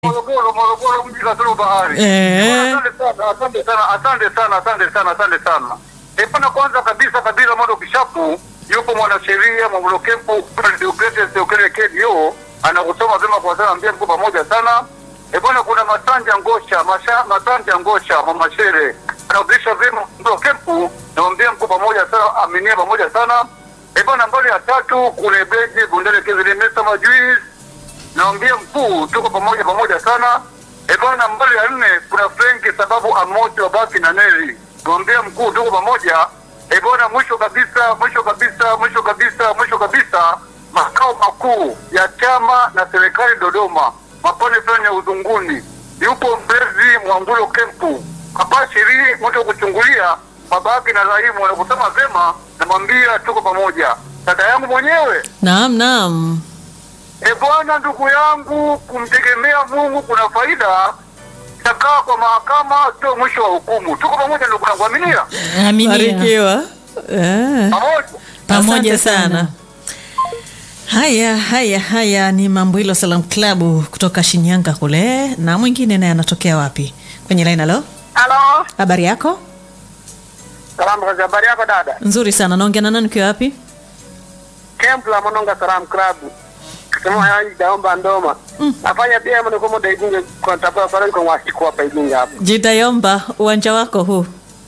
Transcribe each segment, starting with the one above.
Morogoro, Morogoro mji kasoro bahari. Eh. Asante sana, asante sana, asante sana, asante sana, asante sana. Eh, pana kwanza kabisa kabisa Modo Kishapu yupo mwanasheria Mwambulo Kempu Deogratias Deogratias KDO anakusoma vyema kwa sana mbia mko pamoja sana. Eh, bwana kuna Masanja Ngosha, Masha, Masanja Ngosha Mama Shere. Anakulisha vyema Mwambulo Kempu na mbia mko pamoja sana, aminia pamoja sana. Eh, bwana mbali ya tatu kuna Beje Bundele Kizili Mesa Majuiz naambia mkuu tuko pamoja pamoja sana e bwana mbali ya nne kuna frenki sababu amoto wabaki na neli naambia mkuu tuko pamoja e bwana mwisho kabisa mwisho kabisa mwisho kabisa mwisho kabisa makao makuu ya chama na serikali dodoma mapane fulani ya uzunguni yupo mlezi mwangulo kempu hapa shirii mtu kuchungulia babaki na rahimu wanakusema vema namwambia tuko pamoja dada yangu mwenyewe Naam, naam. E bwana, ndugu yangu, kumtegemea Mungu kuna faida. Takaa kwa mahakama sio mwisho wa hukumu. Tuko pamoja ndugu yangu, aminia Aminia. Barikiwa. Eh. pamoja. Pamoja Asante sana. Haya, haya, haya ni mambo hilo Salam Club kutoka Shinyanga kule, na mwingine naye anatokea wapi? Kwenye line. Halo, Halo, habari yako? salamu kazi. Habari yako dada? Nzuri sana. Naongea na nani ukiwa wapi? Camp la Mononga Salam Club. Kama yanji daomba ndoma. Afanya pia mwana kwa muda igunge kwa tabia pale kwa wasiku hapa igunge hapa. Jitayomba, uwanja wako huu.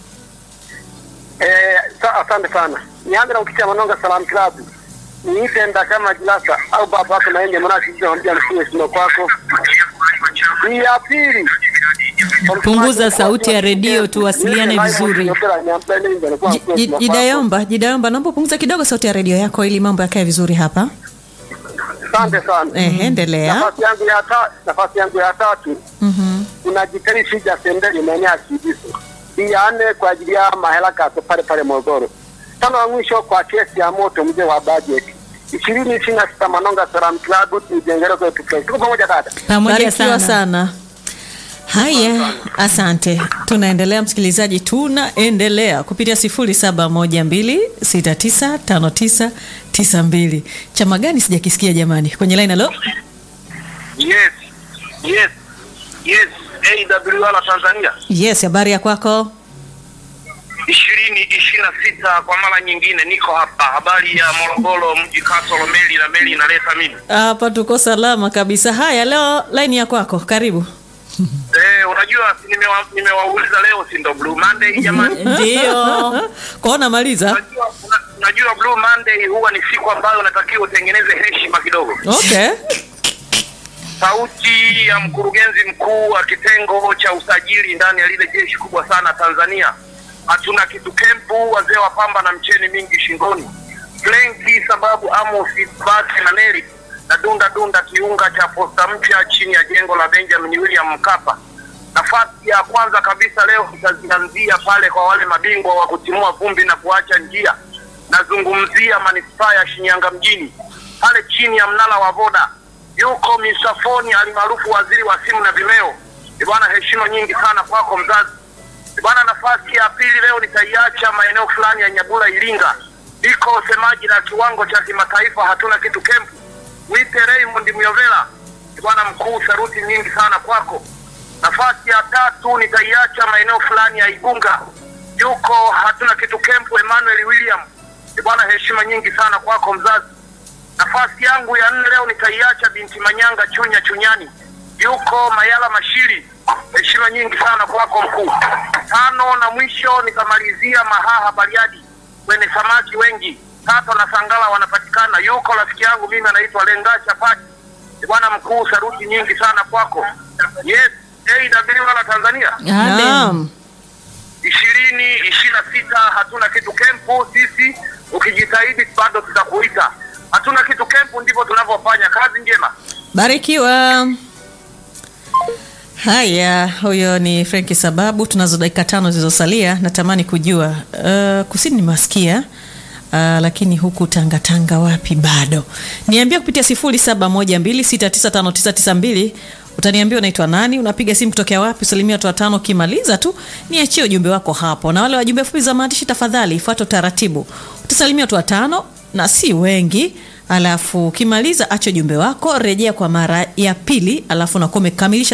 Eh, sa, asante sana. Nianze na ukicha Mononga Salam Club. Niitenda kama jilasa au baba yako naende mwana kijiji anambia msiwe sino kwako. Ni ya pili. Punguza sauti ya redio tuwasiliane vizuri. Ji- ji- Jidayomba, Jidayomba, naomba upunguze kidogo sauti ya redio yako ili mambo yakae vizuri hapa. Asante sana. Eh, endelea. Nafasi yangu ya ta, nafasi yangu ya tatu Mhm. kuna jikari shija sendeli maeneo ya Kibiso. Hii ya nne kwa ajili ya mahela kato pale pale Morogoro. Tano ya mwisho kwa kesi ya moto mzee wa budget. ishirini ishirini na sita Manonga Salam Club tujengere kwetu kesho. Tuko pamoja dada. Pamoja Barikiwa sana. sana. Haya, asante. Tunaendelea msikilizaji, tunaendelea kupitia 0712695992. Chama gani sijakisikia jamani? Kwenye line halo. Yes. Yes. Yes. AWR Tanzania. Yes, habari ya kwako? ishirini ishirini na sita kwa mara nyingine niko hapa. Habari ya Morogoro mji kasoro meli na meli inaleta mimi. Hapa tuko salama kabisa. Haya, leo line ya kwako, karibu. Eh, unajua si nimewa- nimewauliza leo si ndo Blue Monday jamani? Ndio. Kwaona maliza. Unajua una- unajua Blue Monday huwa ni siku ambayo unatakiwa utengeneze heshima kidogo. Okay. Sauti ya mkurugenzi mkuu wa kitengo cha usajili ndani ya lile jeshi kubwa sana Tanzania. Hatuna kitu kempu, wazee wa pamba na mcheni mingi shingoni. Flenki sababu Amos Bati na Neli na dunda dunda kiunga cha posta mpya chini ya jengo la Benjamin William Mkapa. Nafasi ya kwanza kabisa leo tutazianzia pale kwa wale mabingwa wa kutimua vumbi na kuacha njia. Nazungumzia manispaa ya Shinyanga mjini pale chini ya mnara wa Voda yuko Misafoni alimaarufu waziri wa simu na vimeo. Ee Bwana, heshima nyingi sana kwako mzazi. Ee Bwana, nafasi ya pili leo nitaiacha maeneo fulani ya Nyabula Iringa, liko semaji la kiwango cha kimataifa, hatuna kitu kempu, wite Raymond Myovela. Ee Bwana mkuu, saruti nyingi sana kwako. Nafasi ya tatu nitaiacha maeneo fulani ya Igunga, yuko hatuna kitu kempu, Emmanuel William. Ee Bwana, heshima nyingi sana kwako mzazi. Nafasi yangu ya nne leo nitaiacha binti Manyanga Chunya Chunyani, yuko Mayala Mashiri. Heshima nyingi sana kwako mkuu. Tano na mwisho nitamalizia Mahaha Bariadi, kwenye samaki wengi Tato na Sangala wanapatikana, yuko rafiki yangu mimi anaitwa Lenga Chapati. Eh, Bwana mkuu, saruti nyingi sana kwako. Yes, AWR Tanzania Amen. Naam. ishirini ishirini na sita hatuna kitu kempu. Sisi ukijitahidi bado tutakuita. Hatuna kitu kempu, ndivyo tunavyofanya kazi njema. Barikiwa. Haya, huyo ni Frenki Sababu. Tunazo dakika tano zilizosalia. Natamani kujua uh, kusini nimewasikia uh, lakini huku Tanga Tanga wapi bado? Niambia kupitia 0712695992 utaniambia unaitwa nani, unapiga simu kutokea wapi, usalimia watu watano. Ukimaliza tu niachie ujumbe wako hapo, na wale wajumbe fupi za maandishi, tafadhali ifuate utaratibu. Utasalimia watu watano na si wengi alafu ukimaliza acha ujumbe wako, rejea kwa mara ya pili, alafu unakuwa umekamilisha